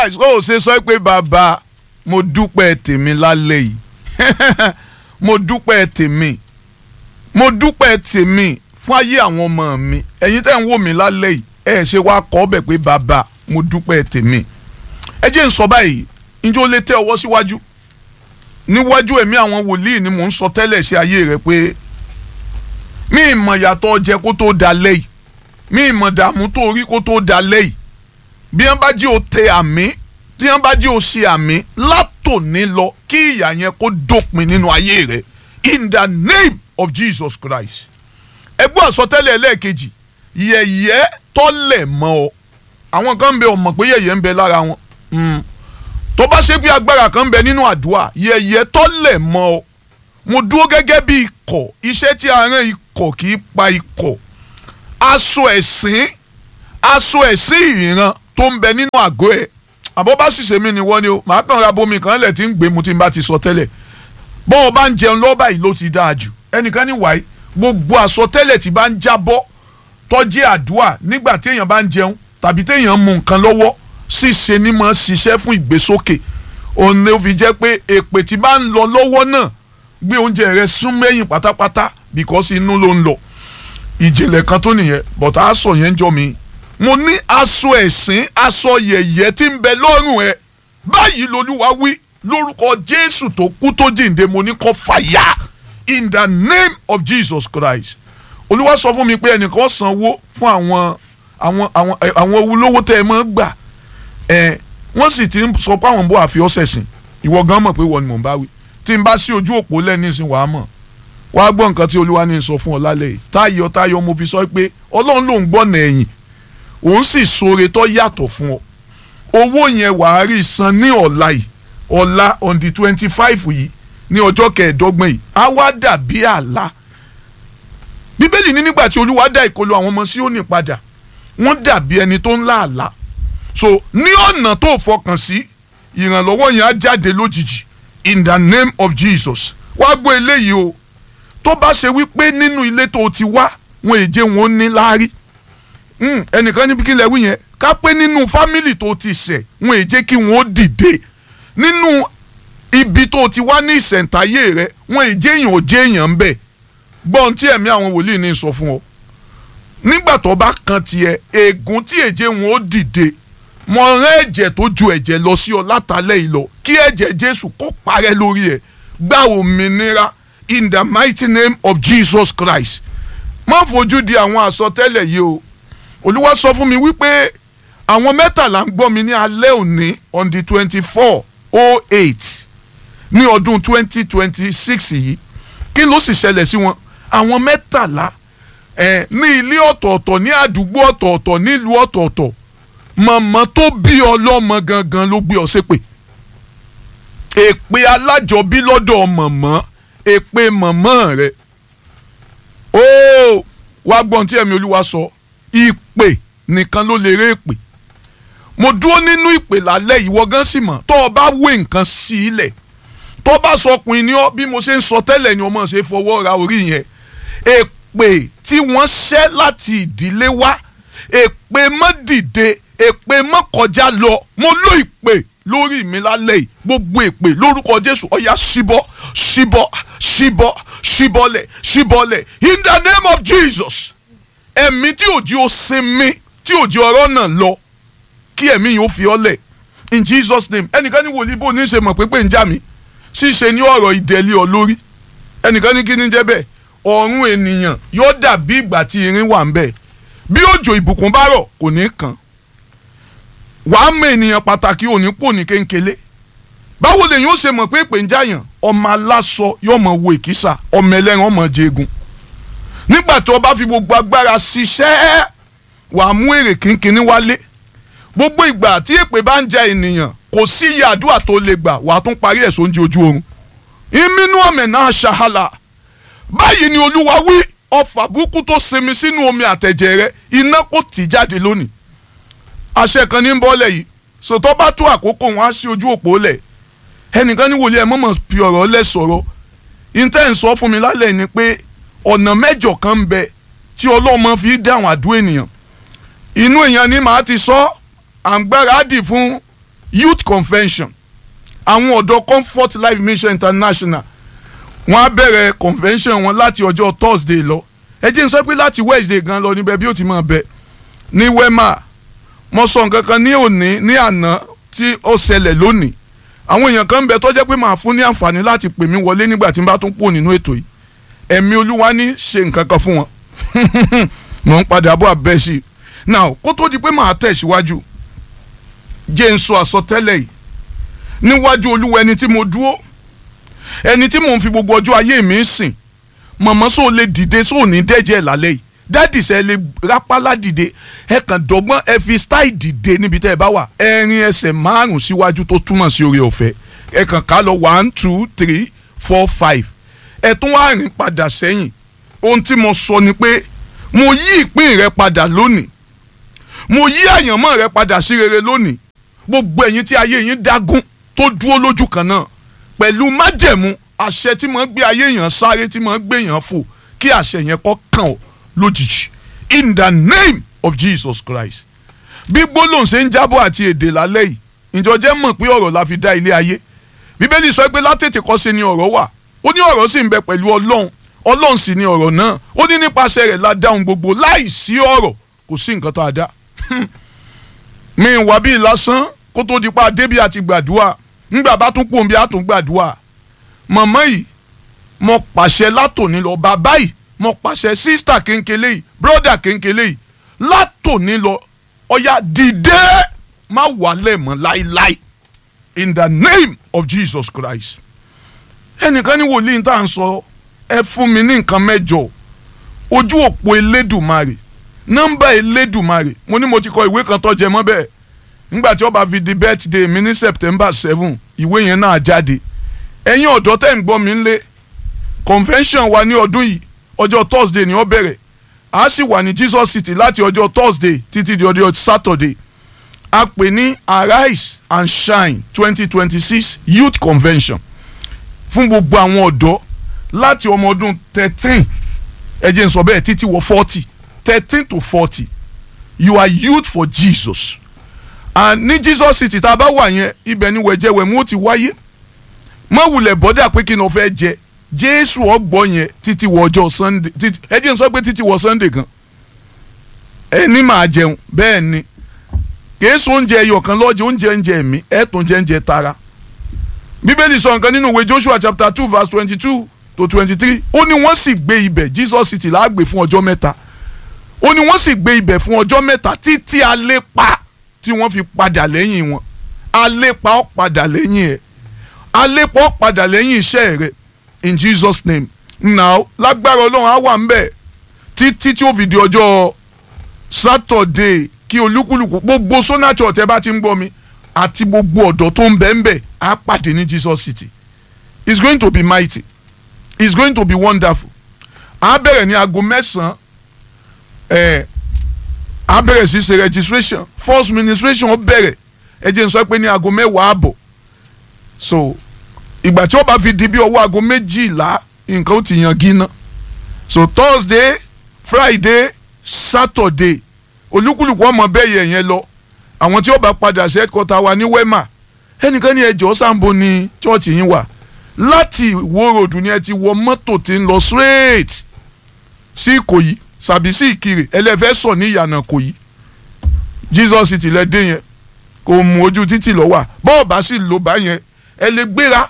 Christ ó ṣe sọ pé bàbá mo dúpẹ́ tèmi lálẹ́ yìí mo dúpẹ́ tèmi mo dúpẹ́ tèmi fún ayé àwọn ọmọ mi ẹ̀yin tẹ́ ń wò mí lálẹ́ yìí ẹ ṣe wá kọ́ ọ́ bẹ̀ pé bàbá mo dúpẹ́ tèmi ẹ jẹ́ ń sọ báyìí njẹ́ ó lè tẹ ọwọ́ síwájú níwájú ẹ̀mí àwọn wòlíì ni mò ń sọ tẹ́lẹ̀ sí ayé rẹ pé mi ìmọ̀ yàtọ̀ jẹ kó tó da lẹ́yìn mi ìmọ̀ dààmú tó rí kó tó da lẹ́yìn bí wọ́n bá jí o tẹ àmì tí wọ́n bá jí o ṣe àmì látòní lọ kí ìyà yẹn kó dópin nínú ayé rẹ in the name of Jesus Christ ẹgbẹ́ àsọtẹ́lẹ̀ ẹlẹ́ẹ̀kejì yẹ̀yẹ́ tọ́lẹ̀ mọ́ ọ àwọn kan ń bẹ ọmọ pé yẹ̀yẹ́ ń bẹ lára wọn tó bá ṣe pé agbára kan ń bẹ nínú àdúrà yẹ̀yẹ́ tọ́lẹ̀ mọ́ ọ mo dúró gẹ́gẹ́ bí ikọ̀ iṣẹ́ tí a rán ikọ̀ kì í pa ikọ̀ aṣọ ẹ̀sìn aṣọ ẹ̀sìn ìran tó ń bẹ nínú àgọ́ ẹ̀ àbọ̀ bá sì ṣe mí ni wọ́n ni o màá kàn ra bomi kan lẹ̀ tí ń gbé mu tí n bá ti sọ tẹ́lẹ̀ bọ́ ọ bá ń jẹun lọ́ọ́ báyìí ló ti dáa jù ẹnìkan ní wáyé gbogbo àsọtẹ́lẹ̀ tí bá ń jábọ́ tọ́jú àdúrà nígbà téèyàn bá ń jẹun tàbí téèyàn mú nǹkan lọ́wọ́ ṣíṣe ni mo ṣiṣẹ́ fún ìgbésókè òun ló fi jẹ́ pé èpè tí bá ń lọ lọ́wọ́ náà gbé oúnjẹ rẹ sún mẹ́yìn pátápátá because inú ló ń lọ ìjìnlẹ̀ kan tó nìyẹn but aṣọ yẹn jọ mi mo ní aṣọ ẹ̀sìn aṣọ yẹ̀yẹ́ tí ń bẹ lọ́rùn ẹ báyìí lolúwa wí lórúkọ jésù tó kú tó jíǹde mo ní kó fàyà in the name of jesus christ olúwa sọ fún mi pé ẹnìkan sanwó fún àwọn àwọn àwọn àwọn olówó tẹ ẹ mọ́ gbà ẹ wọ́n sì ti ń sọ pé àwọn bó àfi ọ́sẹ̀ sìn ìwọ gan mọ̀ pé wọ́n ni mò ń bá wí tí n bá sí ojú òpó lẹ́ni ìsìn wàá mọ̀ wàá gbọ́ nǹkan tí olúwa ní sọ fún ọ lálẹ́ yìí táyọ̀ táyọ̀ mo fi sọ pé ọlọ́run ló ń gbọ́nà ẹ̀yìn òun sì ṣoore tó yàtọ̀ fún ọ owó yẹn wàá rí san ní ọ̀la yìí ọ̀la on the twenty five yìí ní ọjọ́ kẹẹ̀ẹ́dọ́gbọ̀n yìí á wá dàbí àlá bíbélì ní nígbà tí olúwa dá ìkọlù àwọn ọmọ Síónì padà wọ́n dàbí ẹni tó ń lá àlá so ní ọ̀nà tó fọkàn sí ìrànlọ́wọ́ yẹn á jáde lójijì in the name of Jesus wá gbọ́ eléyìí o tó bá ṣe wípé nínú ilé tó ti wá wọn èjé wọn ó ní láárí ẹnìkan níbi kí lẹ wí yẹn ká pé nínú fámìlì tó ti ṣẹ̀ wọn èjé kí wọn ó dìde nínú ibi tó ti wá ní ìṣẹ̀ǹtayé rẹ wọn èjé èèyàn ò jẹ́ èèyàn ń bẹ̀ gbọ́n tí ẹ̀mí àwọn wòlíì ní sọ fún ọ nígbà tó bá kan tiẹ̀ ègún tí èjé wọn ó dìde mo rán ẹ̀jẹ̀ tó ju ẹ̀jẹ̀ lọ sí ọ látàlẹ́ yìí lọ kí ẹ̀jẹ̀ Jésù kó parẹ́ lórí ẹ̀ gba òmìnira in the mighty name of Jesus Christ má fojú di àwọn àsọtẹ́lẹ̀ yìí o Olúwa sọ fún mi wípé àwọn mẹ́tàlá ń gbọ́ mi ní alẹ́ òní on the twenty four oh eight ní ọdún twenty twenty six yìí kí ló sì ṣẹlẹ̀ sí wọn àwọn mẹ́tàlá ẹ̀ ní ilé ọ̀tọ̀ọ̀tọ̀ ní àdúgbò ọ̀tọ̀ọ̀tọ̀ nílùú ọ̀tọ̀ọ̀tọ̀ mọ̀mọ́ tó bí ọlọ́mọ gangan ló gbé ọ ṣépè èpè alájọbí lọ́dọ̀ mọ̀mọ́ èpè mọ̀mọ́ rẹ̀ ó wá gbọ́n tí ẹ̀mí olúwa sọ ìpè nìkan ló lè ré èpè mo dúró nínú ìpè lálẹ́ ìwọ gan sì mọ̀ tó o bá wé nǹkan sí ilẹ̀ tó o bá sọ ọkùnrin ni ọ bí mo ṣe ń sọ tẹ́lẹ̀ ni ọmọ ṣe fọwọ́ ra orí yẹn èpè tí wọ́n ṣẹ́ láti ìdílé wá èpè mọ́ dìde èpè mọ́ kọjá lọ mo ló ìpè lórí mi lálẹ́ yìí gbogbo èpè lórúkọ jésù ọ̀yà ṣíbọ́ ṣíbọ́ ṣíbọ́ ṣíbọ́lẹ̀ ṣíbọ́lẹ̀ in the name of jesus ẹ̀mí tí òjì ó sinmi tí òjì ọ̀rọ̀ náà lọ kí ẹ̀mí yìí ó fi ọ́ lẹ̀ in jesus name ẹnìkan ní wòlíì bò ní ṣe mọ̀ pé pé ń já mi ṣíṣe ní ọ̀rọ̀ ìdẹ́lẹ̀ ọ lórí ẹnìkan ní kí ni jẹ́ bẹ́ẹ̀ ọ̀run ènìyàn yóò dàbí ìgbà tí irin wà ń bẹ̀ bí òjò ìbùkún bá rọ̀ kò ní kàn wàá mọ ènìyàn pàtàkì òní pò ní kéńkélé báwo lèyìn ó ṣe mọ̀ pé èpè ń jàyàn ọmọ aláṣọ yóò mọ̀ wo ìkísà ọmọ ẹlẹ́ran ọmọ jẹgun nígbà tí o bá fi gbogbo agbára ṣiṣẹ́ wàá mú èrè kínkínní wálé gbogbo ìgbà tí èpè bá ń ja ènìyàn kò sí iye àdúrà tó lè gbà wàá tún parí ẹ̀ sóúnjẹ ojú oorun ìmínú ọ̀mẹ̀ náà ṣàhálà báyìí ni olúwa wí ọfà burúkú tó sinmi sínú omi àtẹ̀jẹ̀ rẹ iná kò tì jáde lónìí àṣẹ kan ní bọ́lẹ̀ yìí sòtọ́ bá tó àkókò wọn á sí ojú òpó lẹ̀ ẹnìkan ní wòlíẹ̀ mọ̀mọ́ fi ọ̀rọ̀ lẹ̀ sọ̀rọ̀ intan sọ fún mi lálẹ́ ni pé ọ̀nà mẹ́jọ kan ń bẹ tí ọlọ́mọ fi dáhùn àdúrà ènìyàn inú èèyàn ni màá ti sọ àǹgbára dì fún youth convention àwọn ọ̀dọ́ comfort life mission international wọ́n á bẹ̀rẹ̀ convention wọn láti ọjọ́ thursday lọ ẹ jẹ́ n sọ pé láti wednesday gan lọ níbẹ̀ bí ó ti máa bẹ̀ ní wema mo sọ nǹkan kan ní òní ní àná tí ó ṣẹlẹ̀ lónìí àwọn èèyàn kan ń bẹ tó jẹ́ pé màá fún ní àǹfààní láti pè mí wọlé nígbà tí n bá tún pò nínú ètò yìí ẹ̀mí olúwa ní ṣe nǹkan kan fún wọn mò ń padà bọ̀ abẹ́ sí i now kó tó di pé màá tẹ̀síwájú jẹ́ n sọ àsọtẹ́lẹ̀ yìí níwájú olúwa ẹni tí mo dúró ẹni tí mò ń fi gbogbo ọjọ́ ayé mi sìn mọ̀mọ́ sóò lè dìde sóò ní dẹ́jẹ́ lálẹ́ yìí dádì sẹ́ lè rápálá dìde ẹ kàn dọ́gbọ́n ẹ fi style dìde níbi tẹ́ ẹ bá wà ẹ rin ẹsẹ̀ márùn síwájú tó túmọ̀ sí oore ọ̀fẹ́ ẹ kàn ká lọ one two three four five ẹ tún wá rìn padà sẹ́yìn ohun tí mo sọ ni pé mo yí ìpín rẹ padà lónìí mo yí àyànmọ́ rẹ padà sí rere lónìí gbogbo ẹ̀yin tí ayé yín dágún tó dúró lójú kan náà pẹ̀lú májẹ̀mú àṣẹ tí mo ń gbé ayé yẹn sáré tí mo ń gbé yẹn fò kí àṣẹ yẹn kó kàn ọ́ lójijì in the name of Jesus Christ bí gbólóhùn ṣe ń jábọ̀ àti èdè lálẹ́ yìí ìjọ jẹ́ mọ̀ pé ọ̀rọ̀ la fi dá ilé ayé bíbélì sọ pé látètè kọ́ ṣe ni ọ̀rọ̀ wà ó ní ọ̀rọ̀ sì ń bẹ pẹ̀lú ọlọ́run ọlọ́run sì ni ọ̀rọ̀ náà ó ní nípasẹ̀ rẹ̀ la dáhùn gbogbo láì sí ọ̀rọ̀ kò sí nǹkan tó a dá mi wà bíi lásán kó tó di pa débi àti gbàdúrà ńgbà bá tún pòun bí a tún gbàdúrà màmá yìí mo pàṣẹ látòní lọ bàbá yìí mo pàṣẹ sísítà kéńkélé yìí bróda kéńkélé yìí látòní lọ ọ̀yà dìde má wàlẹ̀ mọ́ láíláí in the name of Jesus Christ ẹnìkan ní wòlíì tá à ń sọ ẹ fún mi ní nǹkan mẹ́jọ ojú òpó elédùmarè nọ́mbà elédùmarè mo ní mo ti kọ ìwé kan tó jẹ mọ́ bẹ́ẹ̀ nígbà tí ó bá fi di birthday mi ní September seven ìwé yẹn náà jáde ẹ̀yin ọ̀dọ́ tẹ́ ń gbọ́ mi ń lé convention wa ní ọdún yìí ọjọ́ Thursday ni ó bẹ̀rẹ̀ a sì wà ní Jesus City láti ọjọ́ Thursday títí di ọjọ́ Saturday a pè ní Arise and Shine twenty twenty six youth convention fún gbogbo àwọn ọ̀dọ́ láti ọmọ ọdún thirteen ẹ jẹ́ n sọ bẹ́ẹ̀ títí wọ forty thirteen to forty you are youth for Jesus and ní Jesus City tá a bá wà yẹn ibẹ̀ ni wẹ̀jẹ̀wẹ̀mú ó ti wáyé mọ wulẹ̀ bọ́dà pé kí ni o fẹ́ jẹ Jésù ọgbọ́ yẹn títí wọ ọjọ́ Sunday títí ẹ jẹ́ n sọ pé títí wọ Sunday kan ẹ ní màá jẹun bẹ́ẹ̀ ni kèésù oúnjẹ ẹyọ kan lọ́jọ́ oúnjẹ oúnjẹ mi ẹ̀ tún jẹ́ oúnjẹ tara bíbélì sọ nǹkan nínú ìwé Joshua chapter two verse twenty-two to twenty-three ó ní wọ́n sì gbé ibẹ̀ Jesus City láàgbé fún ọjọ́ mẹ́ta ó ní wọ́n sì gbé ibẹ̀ fún ọjọ́ mẹ́ta títí alẹ́ pa tí wọ́n fi padà lẹ́yìn wọn alẹ́ pa ọ́ padà lẹ́yìn ẹ̀ alẹ́ pa ọ́ padà lẹ́yìn iṣẹ́ rẹ̀ in Jesus name now lágbára ọlọ́run á wà ń bẹ̀ títí tí ó fi di ọjọ́ Saturday kí olúkúlùkù gbogbo Sona Church ẹ bá ti ń gbọ́ mi àti gbogbo ọ̀dọ́ tó ń bẹ ń bẹ̀ á pàdé ní Jesus City it's going to be mighty it's going to be wonderful á bẹ̀rẹ̀ ní aago mẹ́sàn-án ẹ̀ á bẹ̀rẹ̀ sí ṣe registration first ministration ó bẹ̀rẹ̀ ẹ jẹ́ n sọ pé ní aago mẹ́wàá àbọ̀ so ìgbà tí ó bá fi di bí ọwọ́ aago méjìlá nǹkan ó ti yan gíná so Thursday Friday Saturday olúkúlùkù ọmọ bẹ́ẹ̀ yẹ yẹn lọ àwọn tí ó bá padà sí headquarter wa ní wema ẹnìkan ní ẹjọ́ sambo ní chọ́ọ̀chì yín wà láti Ìwó road ni ẹ ti wọ mọ́tò tí ń lọ straight sí Ìkòyí sàbí sí Ìkirè ẹlẹ́fẹ́ sọ ní ìyànà Ìkòyí Jesus City lẹ́dẹ̀ yẹn kò mú ojú títì lọ wà bọ́ọ̀ bá sì lò bá yẹn ẹ lè gbéra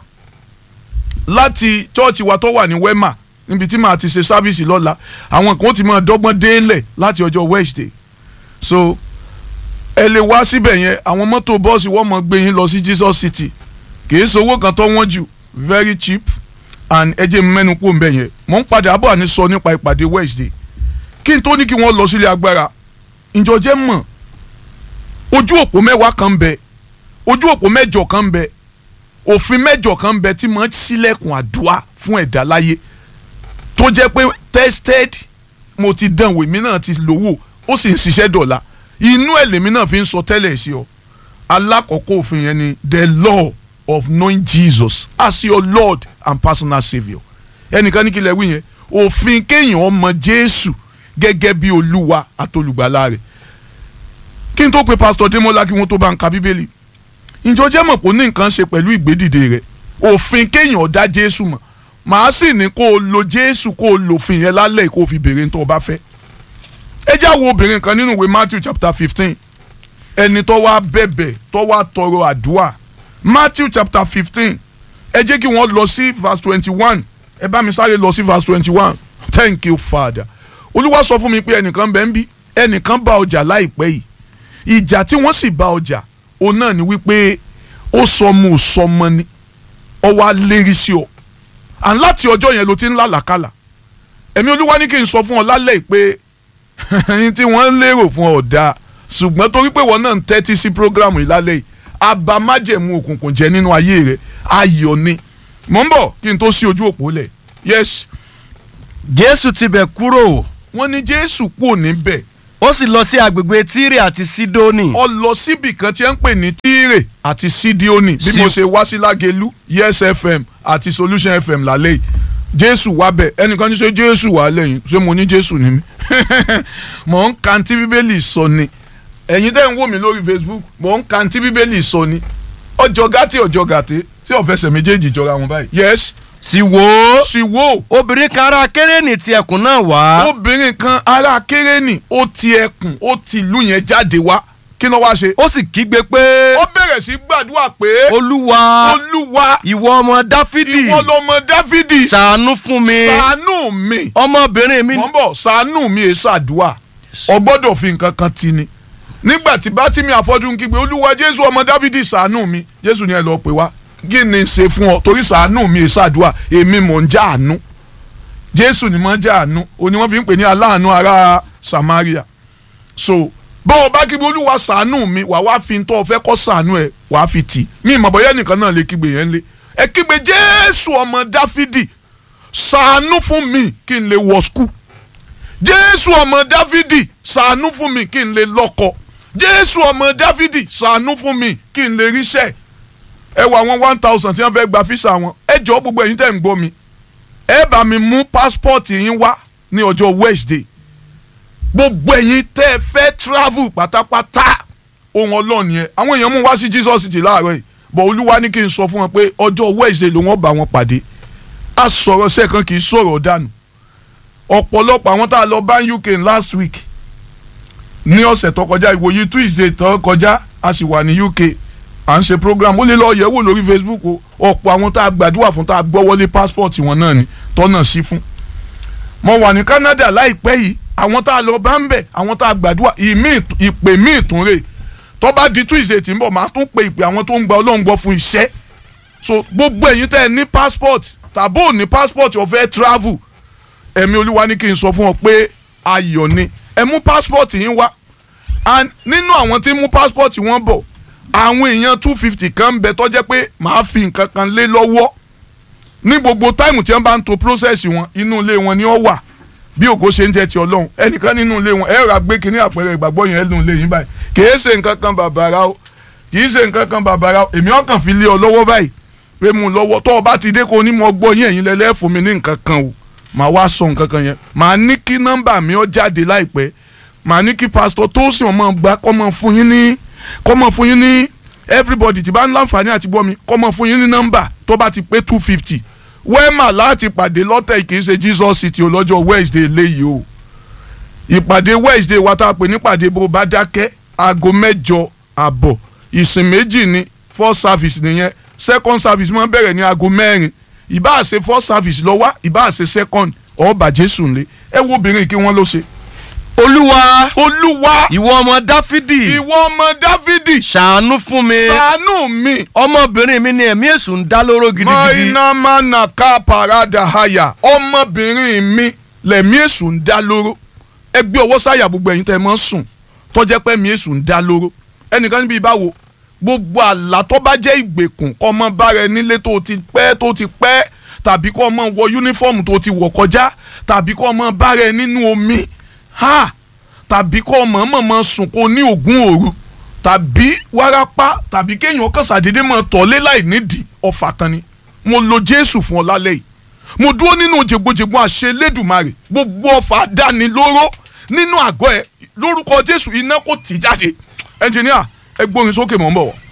láti chọ́ọ̀chì wa tó wà ní wema níbi tí màá ti ṣe sáfíìsì lọ́la àwọn kan ti máa dọ́gbọ́n délẹ̀ láti ọjọ́ Wednesday so ẹ lè wá síbẹ̀ yẹn àwọn mọ́tò bọ́ọ̀sì wọ́n mọ̀ gbé yín lọ sí Jesus City kì í sowó kan tó wọ́n jù very cheap and ẹ jẹ́ mẹ́nu kó ń bẹ̀ yẹn mò ń padà bọ̀ àní sọ nípa ìpàdé Wednesday kí n tó ní kí wọ́n lọ sílé agbára ìjọjẹ́ mọ̀ ojú òpó mẹ́wàá kan ń bẹ ojú òpó mẹ́jọ kan ń bẹ òfin mẹ́jọ kan ń bẹ tí mo ń ṣílẹ̀kùn àdúrà fún ẹ̀dá láyé tó jẹ́ pé tested mo ti dán wò mí náà ti lówó ó sì ń ṣiṣẹ́ dọ̀la inú ẹ̀ lèmi náà fi ń sọ tẹ́lẹ̀ sí ọ alákọ̀ọ́kọ́ òfin yẹn ni the law of knowing Jesus as your Lord and personal saviour ẹnìkan ní kí lè wí yẹn òfin kéèyàn ọmọ Jésù gẹ́gẹ́ bí olúwa àtolùgbàlà rẹ̀ kí n tó pe pastor Demola kí wọ́n tó bá ń ka bíbélì ǹjọ́ jẹ́ mọ̀ pé ó ní nǹkan ṣe pẹ̀lú ìgbédìde rẹ̀ òfin kéèyàn dá Jésù mọ̀ màá sì ní kó o lo Jésù kó o lòfin yẹn lálẹ́ kó o fi béèrè tó o bá fẹ́ ẹ já wo obìnrin kan nínú ìwé Matthew chapter fifteen ẹni tó wá bẹ̀bẹ̀ tó wá tọrọ àdúrà Matthew chapter fifteen ẹ jẹ́ kí wọ́n lọ sí verse twenty one ẹ bá mi sáré lọ sí verse twenty one thank you father olúwa sọ fún mi pé ẹnìkan bẹ́ẹ̀ ń bí ẹnìkan bá ọjà láìpẹ́ yìí ìjà tí wọ́n sì bá ọjà òun náà ni wípé ó sọmọ ò sọmọ ni ọ wá lérí sí ọ à ń láti ọjọ́ yẹn ló ti ń lálàkàlà ẹ̀mí olúwa ní kí n sọ fún ọ lálẹ́ yìí pé ẹni tí wọ́n lérò fún ọ dáa ṣùgbọ́n torí pé wọ́n náà ń tẹ́tí sí programu yìí lálẹ́ yìí abamájẹ̀mú òkùnkùn jẹ́ nínú ayé rẹ̀ ayọ̀ ni mò ń bọ̀ kí n tó sí ojú òpó lẹ̀ yes jésù ti bẹ̀ kúrò wọ́n ní jésù kúrò níbẹ̀ ó sì lọ sí agbègbè tírè àti sídónì ọ lọ síbì kan tí ẹ ń pè ní tíìrè àti sídíónì bí Sí- mo ṣe wá sí lágẹ̀lú yes fm àti solution fm lálẹ́ yìí jésù wá bẹ̀ ẹnìkan ní ṣe jésù wá lẹ́yìn ṣé mo ní jésù ní mi mò ń kan tí bíbélì sọ ni ẹ̀yin tẹ́ ń wò mí lórí facebook mò ń kan tí bíbélì sọ ni ọjọ́ gàtí ọjọ́ gàtí tí ọ̀fẹ́sẹ̀ méjèèjì jọra wọn báyìí yes sì wò ó sì wò obìnrin kan ará kérénì ti ẹkùn náà wá obìnrin kan ará kérénì ó ti ẹkùn ó ti ìlú yẹn jáde wá kí ló wá ṣe ó sì kígbe pé ó bẹ̀rẹ̀ sí gbàdúrà pé olúwa olúwa ìwọ ọmọ dáfídì ìwọ lọmọ dáfídì ṣàánú fún mi ṣàánú mi ọmọbìnrin mi mọ̀ ń bọ̀ ṣàánú mi èé ṣàdúà ọ gbọ́dọ̀ fi nǹkan kan ti ni nígbà tí bátìmí àfọ́jú ń kígbe olúwa jésù ọmọ dáfídì ṣàánú mi jésù ni ẹ lọ pè wá kí ni ṣe fún ọ torí ṣàánú mi èé ṣàdúà èmi mò ń já àánú jésù ni mò ń já àánú òní wọ́n fi ń pè ní aláàánú ará samaria so bọ́ ọ bá kígbe olúwa ṣàánú mi wà wá fi tọ́ ọ fẹ́ kọ́ ṣàánú ẹ wà á fi tì mí ìmọ̀ bọ́yá nìkan náà lè kígbe yẹn lé ẹ kígbe jésù ọmọ dáfídì ṣàánú fún mi kí n lè wọ skul jésù ọmọ dáfídì ṣàánú fún mi kí n lè lọ́kọ jésù ọmọ dáfídì ṣàánú fún mi kí n lè ríṣẹ́ ẹ wọ àwọn one thousand tí wọ́n fẹ́ gba físà wọn ẹ jọ gbogbo ẹ̀yin tẹ́ ń gbọ́ mi ẹ bá mi mú passport yín wá ní ọjọ́ wednesday gbogbo ẹ̀yin tẹ́ ẹ fẹ́ travel pátápátá ohun ọlọ́ọ̀ni ẹ àwọn èèyàn mú wá sí jesus city láàárọ̀ yìí bọ̀ olúwa ní kí n sọ fún wọn pé ọjọ́ wednesday ló wọ́n bá wọn pàdé a sọ̀rọ̀ sẹ́ẹ̀kan kì í sọ̀rọ̀ dànù ọ̀pọ̀lọpọ̀ àwọn tá a lọ bá uk last week ní ọ̀sẹ̀ tó kọjá ìwòye tuesday tó kọjá a sì wà ní uk à ń ṣe program ó lè lọ yẹ̀wò lórí facebook o ọ̀pọ̀ àwọn tá a gbàdúrà fún tá a gbọ́ wọlé passport wọn náà ni tọ́nà sí fún mo wà ní canada láìpẹ́ yìí àwọn tá a lọ bá ń bẹ̀ àwọn tá a gbàdúrà ìmí ìpè míì tún rè tó bá di tuesday tí ń bọ̀ máa tún pe ìpè àwọn tó ń gba ọlọ́run gbọ́ fún iṣẹ́ so gbogbo ẹ̀yin tẹ́ ẹ ní passport tàbó ò ní passport ó fẹ́ travel ẹ̀mí olúwa ní kí n sọ fún ọ pé ayọ̀ ni ẹ mú passport yín wá and nínú àwọn tí mú passport wọn bọ̀ àwọn èèyàn two fifty kan ń bẹ tó jẹ́ pé màá fi nǹkan kan lé lọ́wọ́ ní gbogbo táìmù tí wọ́n bá ń to process wọn inú ilé wọn ni ó wà bí ògo ṣe ń jẹ́ ti ọlọ́run ẹnìkan nínú ilé wọn ẹ rà gbé kínní àpẹẹrẹ ìgbàgbọ́ yẹn nínú ilé yín báyìí kìí ṣe nǹkan kan bàbàrà o kìí ṣe nǹkan kan bàbàrà o èmi ọkàn fi lé ọ lọ́wọ́ báyìí pé mu lọ́wọ́ tó o bá ti dé kó o ní mo gbọ́ yín ẹ̀yin lẹ́lẹ́ fún mi ní nǹkan kan o màá wá sọ nǹkan kan yẹn màá ní kí nọ́mbà mi ó jáde láìpẹ́ màá ní kí pásítọ̀ tó sì ọmọ gbà kọ́ mọ fún yín ní kọ́ mọ fún yín ní everybody tí bá ń láǹfààní àti gbọ́ mi kọ́ mọ fún yín ní nọ́mbà tó bá ti pé two fifty wẹ́ẹ̀mà láti pàdé lọ́tẹ̀ kì í ṣe Jesus City ọlọ́jọ́ Wednesday léyìí o ìpàdé Wednesday wa tá a pè nípàdé bó bá dákẹ́ aago mẹ́jọ àbọ̀ ìsìn méjì ni first service nìyẹn second service máa ń bẹ̀rẹ̀ ní aago mẹ́rin ìbá ṣe first service lọ wá ìbá ṣe second ọba Jésù ńlẹ̀ ẹ wo obìnrin kí wọ́n ló ṣe. olúwa olúwa ìwọ ọmọ dáfídì ìwọ ọmọ Dáfídì ṣàánú fún mi ṣàánú mi ọmọbìnrin mi ni ẹ̀mí èṣù ń dá lóró mọ gidigidi iná máa nà ká parada haya ọmọbìnrin mi lẹ̀mí èṣù ń dá lóró ẹgbẹ́ ọwọ́ sáyà gbogbo ẹ̀yin tẹ́ ẹ mọ́ sùn tọ́jẹ́ pé ẹ̀mí èṣù ń dá lóró ẹnìkan níbi ìbáwo gbogbo àlá tó bá jẹ́ ìgbèkùn kọ́ ọmọ bára ẹ nílé tó ti pẹ́ tó ti pẹ́ tàbí kọ́ ọmọ wọ yúnífọ́ọ̀mù tó ti wọ̀ kọjá tàbí kọ́ ọmọ bára ẹ nínú omi ha tàbí kọ́ ọmọ mọ̀mọ́ sùn kó ní ògún òru tàbí wárápá tàbí kéèyàn kàn ṣàdédé mọ̀ tọ́lé láì nídìí ọ̀fà kan ni mo lo Jésù fún ọ lálẹ́ yìí mo dúró nínú jègbojègbò àṣẹ Elédùmarè gbogbo ọ̀fà dání lóró nínú àgọ́ ẹ lórúkọ Jésù iná kò tì jáde ẹnjìníà ẹ gbórin sókè mọ́ ń bọ̀ wọ́.